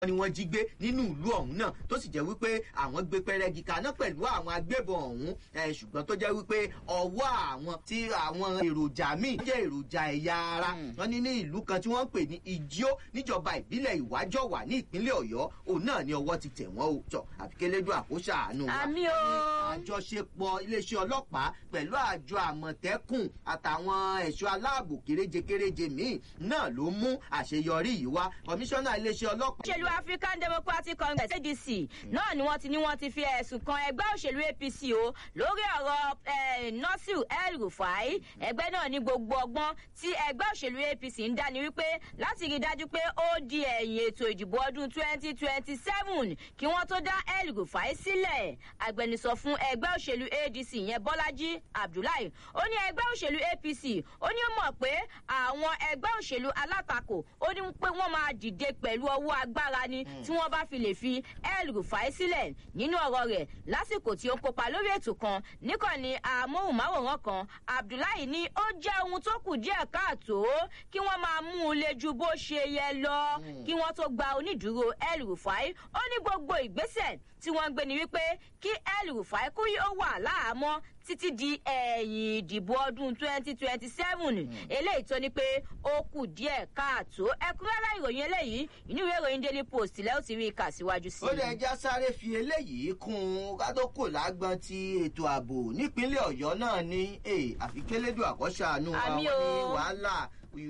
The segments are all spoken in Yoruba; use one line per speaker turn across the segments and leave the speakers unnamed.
ni wọ́n jí gbé nínú ìlú ọ̀hún náà tó sì jẹ́ wípé àwọn gbé pẹrẹgì kaná pẹ̀lú àwọn agbébọn ọ̀hún ṣùgbọ́n tó jẹ́ wípé ọwọ́ àwọn tí àwọn èròjà míì jẹ́ èròjà ẹ̀yà ara wọn ní ní ìlú kan tí wọ́n ń pè ní ìjíó níjọba ìbílẹ̀ ìwájọwà ní ìpínlẹ̀ ọ̀yọ́ òun náà ni ọwọ́ ti tẹ̀ wọ́n o tọ̀ àfikélédú àkóṣà àánú wa
àmì o.
àjọṣepọ̀ iléeṣẹ́ ọlọ́pàá pẹ̀lú àjọ àmọ̀tẹ́kùn àtàwọn ẹ̀ṣọ́ aláàbò kéréje kéréje míì náà ló mú àṣeyọrí yìí wá kọmíṣánná iléeṣẹ́ ọlọ́pàá.
òṣèlú african democratic congress adc náà ni wọ́n ti ní wọ́n ti fi ẹ̀sùn kan ẹgbẹ́ òṣèlú apc o lórí ọ̀rọ̀ nasiru el rufai ẹgbẹ́ náà ní gbogbo ọgbọ́n tí ẹgbẹ́ òṣèlú apc ń dá ni wípé láti rí i dájú pé ó di ẹ̀yìn ètò ìdìbò ọdún twenty twenty seven kí wọ́n tó dá el rufai sílẹ̀ agbẹnusọ fún ẹgbẹ́ òṣèlú adc yẹn bọ́lájí abdullahi ó ní ẹgbẹ́ òṣèlú apc ó ní ó mọ̀ pé àwọn ẹgbẹ́ òṣèlú alátakò ó ní pé wọ́n máa dìde pẹ̀lú ọwọ́ agbára ni tí wọ́n bá fi lè fi el rufai sílẹ̀ nínú ọ̀rọ̀ rẹ̀ lásìkò tí ó ń kópa lórí ètò kan níkànnì amóhùnmáwòrán kan abdullahi ní ó jẹ́ ohun tó kù díẹ̀ káàtó kí wọ́n máa mú un lé ju bó ṣe yẹ lọ kí wọ́n tó gba onídùúró el rufai ó ní gbogbo ìgbésẹ̀ tí wọ́n ń gbé ni wípé kí el rufai kú yóò wà láàmọ́ títí di ẹ̀yìn ìdìbò ọdún twenty twenty seven eléyìí tó ní pé ó kù díẹ̀ káàtó ẹ̀kúnrẹ́rẹ́ ìròyìn eléyìí inú ìwé ìròyìn daily post lẹ́ ó ti rí i kà síwájú sí i.
ó lè já sáré fi eléyìí kún un kádókò lágbọn ti ètò ààbò nípínlẹ̀ ọ̀yọ́ náà ní àfikélédò àkọ́ṣàánú àwọn ní wàhálà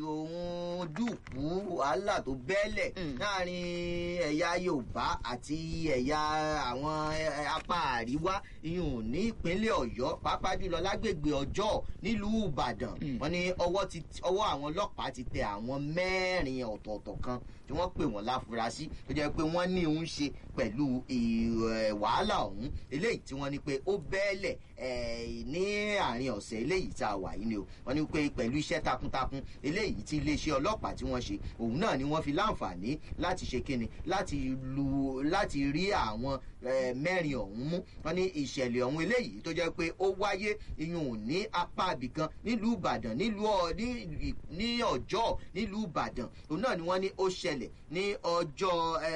òun dùkú wàhálà tó bẹ́lẹ̀ láàrin ẹ̀yà yorùbá àti ẹ̀yà àwọn apá àríwá ìyún ní ìpínlẹ̀ ọ̀yọ́ pàápàá jùlọ lágbègbè ọjọ́ nílùú ìbàdàn wọn ní ọwọ́ àwọn ọlọ́pàá ti tẹ àwọn mẹ́rin ọ̀tọ̀ọ̀tọ̀ kan tí wọ́n pè wọ́n láfurasí tó jẹ́ pé wọ́n ní òun ṣe pẹ̀lú wàhálà ọ̀hún eléyìí tí wọ́n ní pé ó bẹ́ẹ̀lẹ̀ ní àárín ọ̀sẹ̀ eléyìí tá a wà yìí ni o wọ́n ní pé pẹ̀lú iṣẹ́ takuntakun eléyìí tí iléeṣẹ́ ọlọ́pàá tí wọ́n ṣe òun náà ni wọ́n fi láǹfààní láti ṣe kíni láti lu láti rí àwọn mẹ́rin ọ̀hún mú wọ́n ní ìṣẹ̀lẹ̀ ọ̀hún eléyìí tó jẹ́ pé ó wáyé iyùn ní apá abìkan nílùú ìbàdàn nílùú ní ọjọ́ nílùú ìbàdàn òun náà ni wọ́n ní ó ṣẹlẹ̀ ní ọjọ́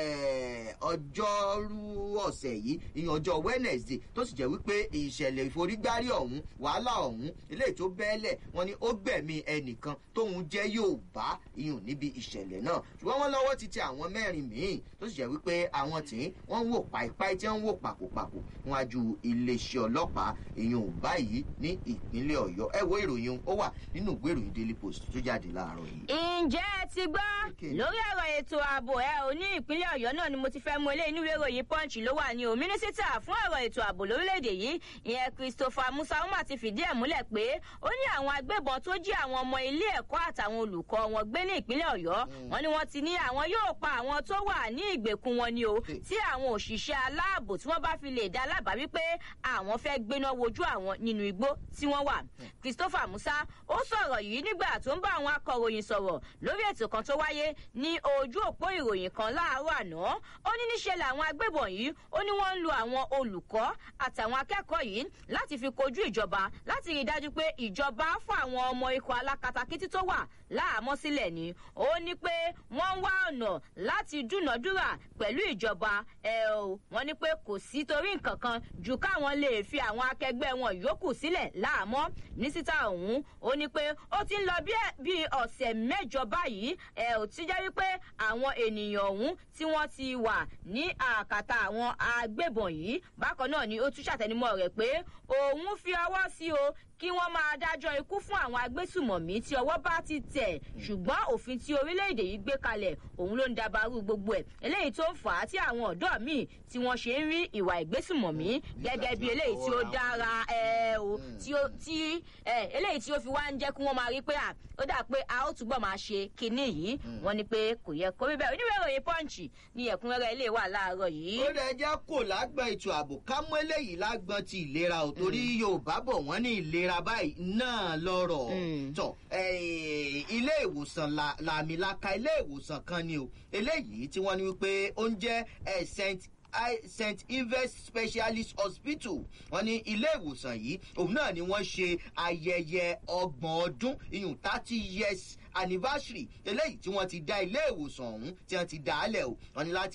ọjọ́rú ọ̀sẹ̀ yìí ìyẹn ọjọ́ wednesday tó sì jẹ́ wípé ìṣẹ̀lẹ̀ ìforígbárí ọ̀hún wàhálà ọ̀hún eléyìí tó bẹ́ẹ̀lẹ̀ wọ́n ní ó gbẹ̀mí ẹnìkan tóun jẹ́ yorùbá ìyún níbi ìṣẹ̀lẹ̀ náà ṣùgbọ́n wọ́n lọ́wọ́ ti tẹ àwọn mẹ́rin míì tó sì jẹ́ wípé àwọn tí wọ́n ń wò pàìpáì tí wọ́n ń wò pàkópàkó níwájú iléeṣẹ́ ọlọ́pàá ìyún báyìí ní ìpínlẹ̀ ọ̀yọ́ ẹ wo ìròyìn ó wà nínú ìwé ìròyìn daily post tó jáde láàárọ̀ yìí.
ǹjẹ́ ẹ ti gbọ́ lórí ọ̀rọ̀ ètò ààbò ẹ ò ní ìpínlẹ̀ ọ̀yọ́ náà ni mo ti fẹ́ mú ilé inú ìwé ìròyìn punch ló wà ní o mínísítà fún ọ̀rọ̀ ètò ààbò lórílẹ̀‐èdè yìí ìyẹn christopher musauma ti fìdí ẹ̀ múlẹ̀ pé ó ní àwọn agbébọn tó jí àwọn ọmọ ilé ẹ̀kọ́ àtàwọn olùkọ́ wọn gbé ní ìpínlẹ̀ ọ̀yọ́ wọn ni wọ́n ti ní àwọn yóò pa àwọn tó wà ní ìgbèkùn wọn ni o tí àwọn òṣìṣẹ́ aláàbò tí wọ́n bá fi lè dá lábàá wípé àwọn fẹ́ gbéná wojú àwọn nínú igbó tí wọ́n wà christopher musa ó sọ̀rọ̀ yìí nígbà tó ń bá àwọn akọ̀ròyìn sọ̀rọ̀ lórí ètò kan tó wáyé ní ojú òpó ìròyìn kan láàárọ̀ àná ó ní níṣe làwọn agbébọn yìí ó ní wọ́n ń lo àwọn olùkọ́ àtàwọn akẹ́kọ̀ọ́ yìí láti fi kojú ìjọba láti rí i dájú pé ìjọba fún àwọn ọmọ ikọ̀ alákatakítí tó wà láàmọ́ sílẹ̀ ni ó ní pé wọ́n ń wá ọ̀nà láti dúnàdúrà pẹ̀lú ìjọba ẹ̀ o wọ́n ní pé kò sí torí nǹkan kan ju káwọn lè fi àwọn akẹgbẹ́ wọn yòókù sílẹ̀ láàmọ́ nísítà ọ̀hún ó ní pé ó ti ń lọ bí ọ̀sẹ̀ mẹ́jọ báyìí ẹ̀ ò ti jẹ́ wípé àwọn ènìyàn ọ̀hún tí wọ́n ti wà ní àkàtà àwọn agbébọn yìí bákan náà ni ó tún ṣàtẹnumọ́ rẹ̀ pé òun fi ọwọ́ sí o kí wọ́n máa dájọ́ ikú fún àwọn agbésùmọ̀mí tí ọwọ́ bá ti tẹ̀ ṣùgbọ́n òfin tí orílẹ̀-èdè yìí gbé kalẹ̀ òun ló ń dabarú gbogbo ẹ̀ eléyìí tó ń fà á tí àwọn ọ̀dọ́ míì tí wọ́n ṣe ń rí ìwà ìgbésùmọ̀mí gẹ́gẹ́ bí eléyìí tí ó dára ẹ o tí eléyìí tí ó fi wá ń jẹ́ kí wọ́n máa rí pé à ó dà pé a ó túbọ̀ máa ṣe kinní yìí wọ́n ní pé kò yẹ kó rí bẹ́ẹ̀ oníwèé ìròyìn pọ́ǹchì ní ẹ̀kúnrẹ́rẹ́ ilé wà láàárọ̀ yìí.
ó lè jẹ́ kó lágbọ́n ètò ààbò ká mú eléyìí lágbọ́n ti ìlera ò torí yorùbá bọ̀ wọ́n ní ìlera báyìí náà lọ́rọ̀ tọ̀ ilé ìwòsàn làmìlaka ilé ìwòsàn kan ni o eléyìí tí wọ́n ní wípé ó ń jẹ́ st st ives specialist hospital wọn ní ilé ìwòsàn yìí òun náà ni wọ́n ṣe ayẹyẹ ọgbọ̀n ọdún iyùn thirty years anniversary eléyìí tí wọ́n ti dá ilé ìwòsàn ọ̀hún tí wọ́n ti dá a lẹ̀ o wọn ní láti.